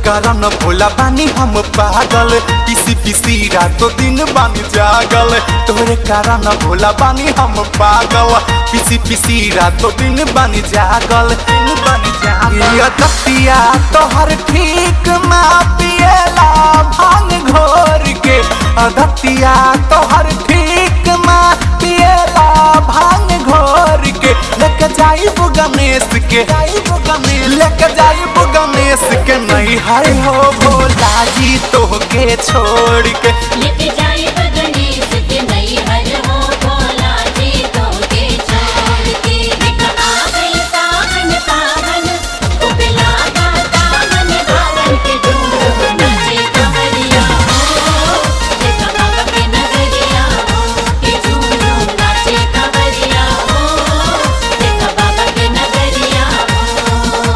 कारण भोला बानी हम पागल पिसी पिसी रातो दिन बानी जागल तोरे कारण भोला बानी हम पागल पिसी पिसी रातो दिन बानी जागल दिन बानी जागल ये दतिया तोहर ठीक मा पिएला भांग घोर के अदतिया तोहर ठीक मा पिएला भांग घोर के लेके जाइब गणेश के लेके जाइब गणेश के नहीं हर हो भोला जी तोहके छोड़ के लेके जाए गणेश के नई हर हो भोला जी तो के छोड़ के देखा आ गई सावन पावन उबला गा दामन भावन के डूब नचे कमरिया हो देखा बाबा के नगरिया हो के झूमू नाचे कमरिया हो देखा बाबा के नगरिया हो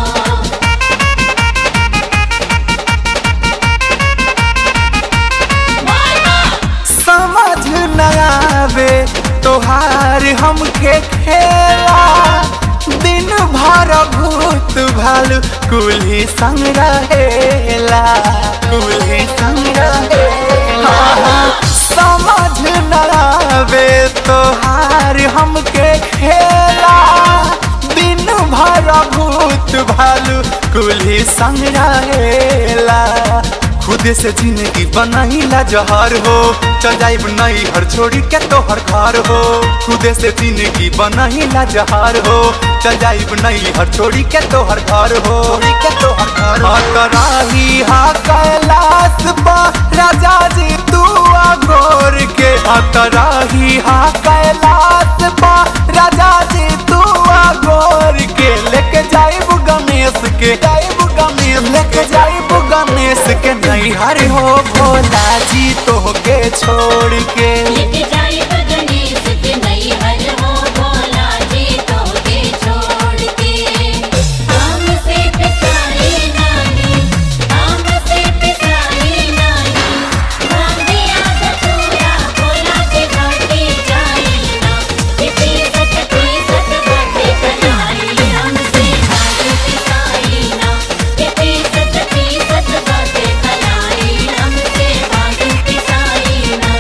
समझ न आवे तोहार हमके खेला दिन भर भूत भालू कुल्ही संग रहेला कुल्ही संग रहेला समझ न आवे तोहार हमके खेला दिन भर भूत भालू कुल्ही संग रहेला खुद से जिंदगी बनाईला जहर हो चल जाइब नहीं हर छोड़ी के तोहर घर हो खुद से जिंदगी बनाईला जहर हो चल जाइब नहीं हर छोड़ी के तोहर घर हो छोड़ी के तोहर घर हो कराही हा कैलाश बा राजा जी तू गोर के कराही हा कैलाश बा राजा जी तू गोर के लेके जाइब गणेश के जाइब गणेश लेके जाइब गणेश के नहीं हर हो भोला जी तोहके छोड़ के लेके जाए गणेश के नई हर हो भोला जी तो के छोड़ के हमसे पिसाई नहीं हमसे पिसाई नहीं भांगे आदत पूरा भोला जी भांगे जाई ना इसी सत की सत बातें कराई हमसे भांगे पिसाई ना इसी सत की सत बातें कराई हमसे भांगे पिसाई ना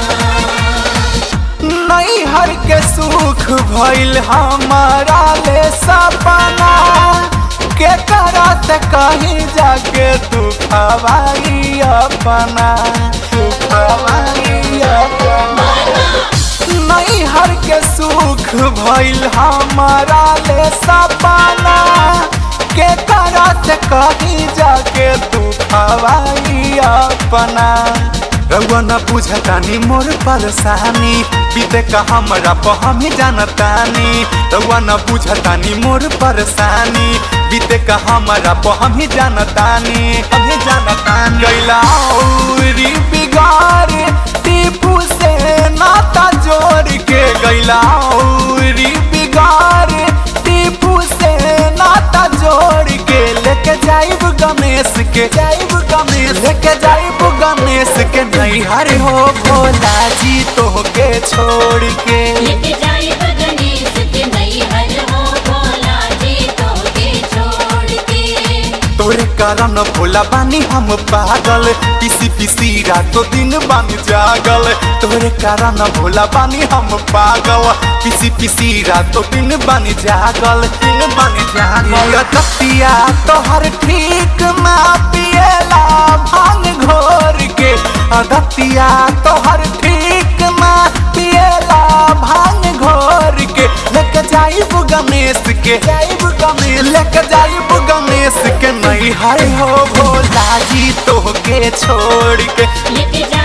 नहीं हर के सुख भइल हमारा ले सपना के करा से कहीं जाके तू खवाई अपना तू खवाई अपना नहीं हर के सुख भइल हमारा ले सपना के करा से कहीं जाके तू खवाई अपना रउआ न बुझतानी मोर परेशानी बीते का हमरा प हम ही जानतानी रउआ न बुझतानी मोर परेशानी बीते का हमरा प हम ही जानतानी हम ही जानतानी गैला औरी बिगाड़ टीपू से नाता जोड़ के गैला औरी बिगाड़ टीपू से नाता जोड़ के लेके जाइब गणेश के जाइब गणेश लेके जाइब गणेश के नहीं हर हो भोला जी तोहके छोड़ के लेके जाए गणेश के नई हर हो भोला जी तो के छोड़ के तोरे कारण भोला बानी हम पागल पिसी पिसी रातो दिन बानी जागल तोरे कारण भोला बानी हम पागल पिसी पिसी रातो दिन बानी जागल दिन बानी जागल ये दतिया तोहर ठीक मा पिएला भांग घोर के अदतिया तोहर ठीक मा पिएला भांग घोर के लेके जाइब गणेश के जाइब गणेश लेके जाइब गणेश के नहीं हर हो भोला जी तोहके छोड़ के लेके